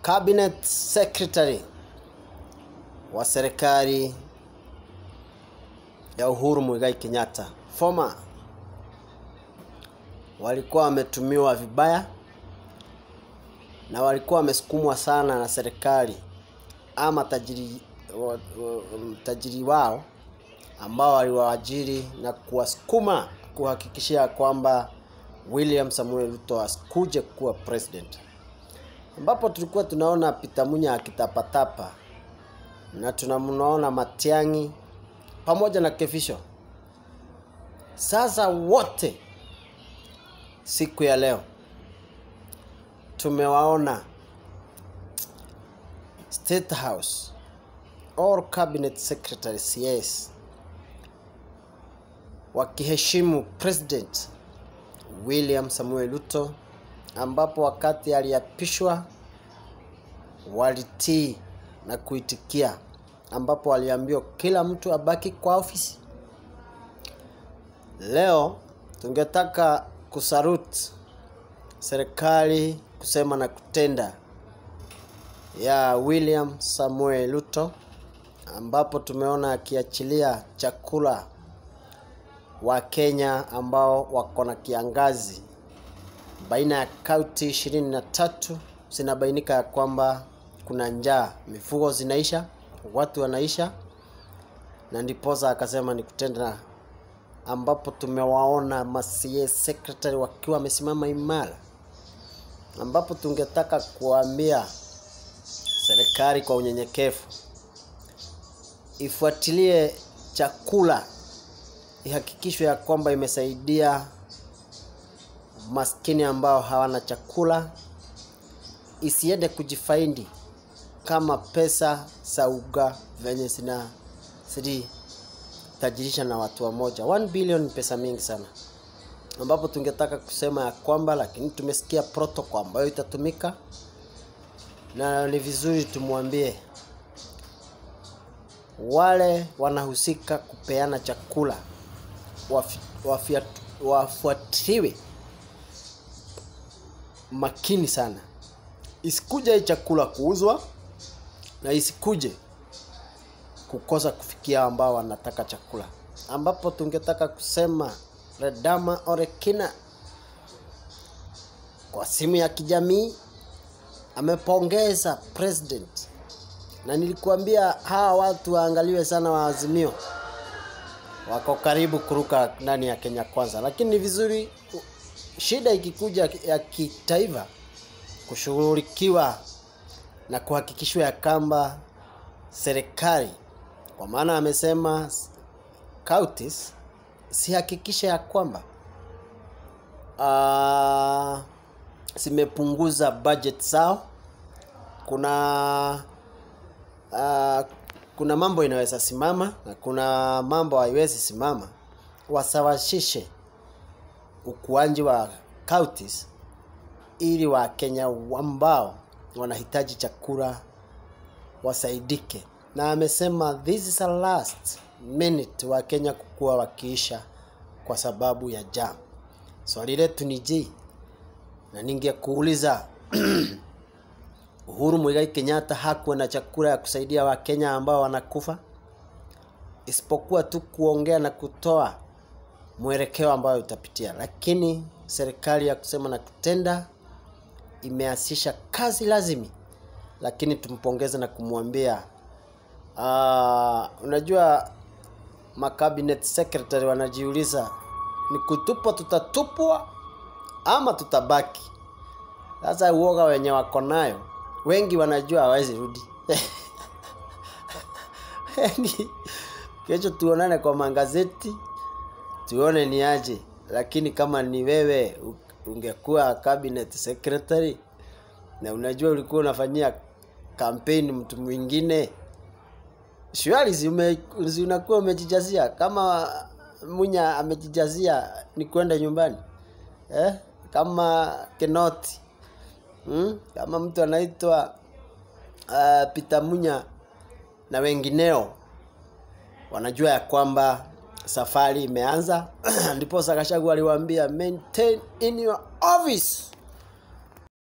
cabinet secretary wa serikali ya Uhuru Muigai Kenyatta former walikuwa wametumiwa vibaya na walikuwa wamesukumwa sana na serikali ama tajiri, wa, wa, tajiri wao ambao waliwaajiri na kuwasukuma kuhakikishia kwamba William Samuel Ruto asikuje kuwa president, ambapo tulikuwa tunaona Peter Munya akitapatapa na tunamnaona Matiang'i pamoja na Kefisho. Sasa wote siku ya leo tumewaona State House or cabinet secretary CS wakiheshimu president William Samuel Ruto, ambapo wakati aliapishwa walitii na kuitikia, ambapo waliambiwa kila mtu abaki kwa ofisi. Leo tungetaka kusarut serikali kusema na kutenda ya William Samuel Ruto, ambapo tumeona akiachilia chakula wa Kenya ambao wako na kiangazi. Baina ya kaunti ishirini na tatu zinabainika ya kwamba kuna njaa, mifugo zinaisha, watu wanaisha, na ndiposa akasema ni kutenda, ambapo tumewaona masie secretary wakiwa wamesimama imara, ambapo tungetaka kuambia serikali kwa unyenyekevu ifuatilie chakula ihakikishwe ya kwamba imesaidia maskini ambao hawana chakula, isiende kujifaindi kama pesa za uga venye zina tajirisha na watu wamoja. 1 billion ni pesa mingi sana, ambapo tungetaka kusema ya kwamba, lakini tumesikia protocol ambayo itatumika na ni vizuri tumwambie wale wanahusika kupeana chakula wafuatiliwe makini sana, isikuje hii chakula kuuzwa na isikuje kukosa kufikia ambao wanataka chakula, ambapo tungetaka kusema Redama Orekina kwa simu ya kijamii amepongeza president, na nilikuambia hawa watu waangaliwe sana, wa Azimio wako karibu kuruka ndani ya Kenya Kwanza, lakini ni vizuri shida ikikuja ya kitaifa kushughulikiwa na kuhakikishwa ya kwamba serikali, kwa maana amesema counties sihakikisha ya kwamba uh, zimepunguza budget zao. Kuna uh, kuna mambo inaweza simama na kuna mambo haiwezi simama, wasawasishe ukuaji wa counties ili Wakenya ambao wanahitaji chakula wasaidike, na amesema this is a last minute Wakenya kukuwa wakiisha kwa sababu ya jam. Swali letu ni je, na ningekuuliza Uhuru Muigai Kenyatta hakuwa na chakula ya kusaidia Wakenya ambao wanakufa, isipokuwa tu kuongea na kutoa mwelekeo ambayo utapitia, lakini serikali ya kusema na kutenda imeasisha kazi lazimi, lakini tumpongeze na kumwambia uh, unajua makabinet secretary wanajiuliza ni kutupwa tutatupwa ama tutabaki. Sasa uoga wenye wako nayo wengi wanajua hawezi rudi. Kesho tuonane kwa magazeti tuone ni aje, lakini kama ni wewe ungekuwa cabinet secretary na unajua ulikuwa unafanyia kampeni mtu mwingine, shwari si unakuwa umejijazia kama Munya amejijazia ni kwenda nyumbani eh? Kama Kinoti hmm? Kama mtu anaitwa uh, Peter Munya na wengineo wanajua ya kwamba safari imeanza ndipo Gachagua aliwaambia maintain in your office